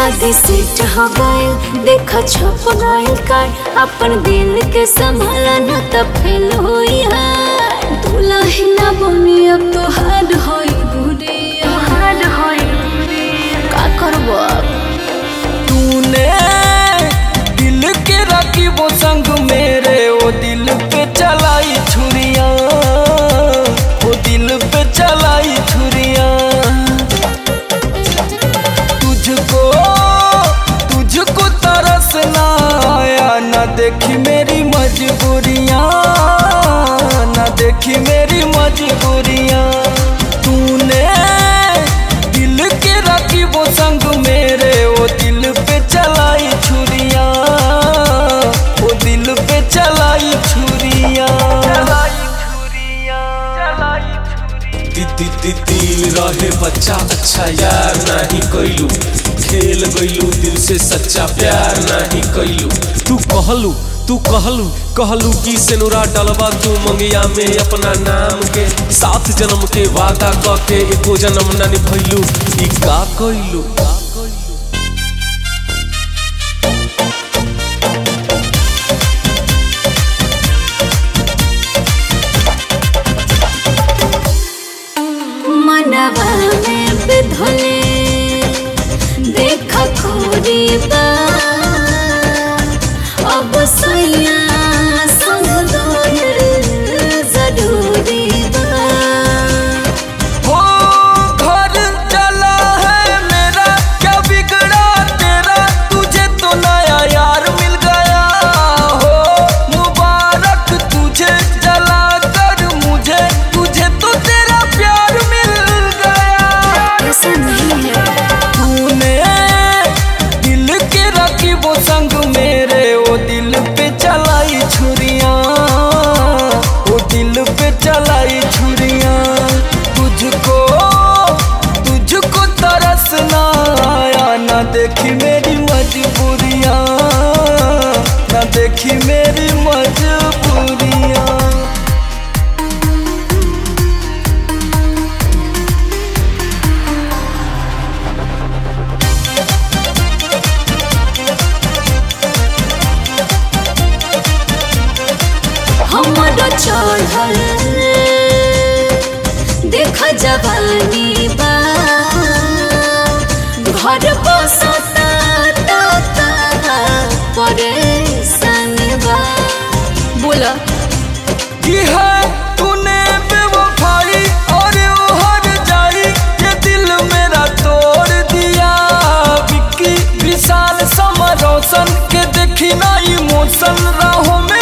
शादी सेट हो गए देखा छप गए कार अपन दिल के संभाला न तब फेल होई हार दुल्हा ना बनी अब तो हार्ड होई बुढ़िया हार्ड होई का करबो अब तूने दिल के रखी वो संग मेरे वो दिल पे चलाई छुरिया वो दिल पे चलाई छुरिया तुझको तुझको तरस ना आया ना देखी मेरी मजबूरियां ना देखी मेरी मजबूरियां तूने दिल के रखी वो संग मेरे वो दिल पे चलाई छुरिया वो दिल पे चलाई छुरिया चलाई छुरिया चलाई छुरिया दी दी दिल रहे बच्चा अच्छा यार नहीं कैलू खेल गईलू दिल से सच्चा प्यार नहीं कैलू तू कहलू तू कहलू कहलू कि सेनुरा डलवा तू मंगिया में अपना नाम के सात जन्म के वादा क के एको जन्म न निभैलू ई का कैलू मनवा में बिधले देख खोरी बा अब सैया संग दोहर जरूरी बा हो घर चला है मेरा क्या बिगड़ा तेरा तुझे तो नया यार मिल गया हो मुबारक तुझे जला कर मुझे तुझे तो तेरा प्यार मिल गया ऐसा नहीं है तूने दिल के रखी वो संग मेरे वो दिल पे चलाई छुरिया वो दिल पे चलाई छुरिया तुझको तुझको तरस ना आया ना देखी मेरी मजबूरियां ना देखी मेरी मजबूरियां हमरो चढ़ल देख जवानी बा घर बसता परेशानी बा बोला की है तूने बेवफाई और वो हर जाई ये दिल मेरा तोड़ दिया विक्की विशाल समर रोशन के देखी ना इमोशन राहों में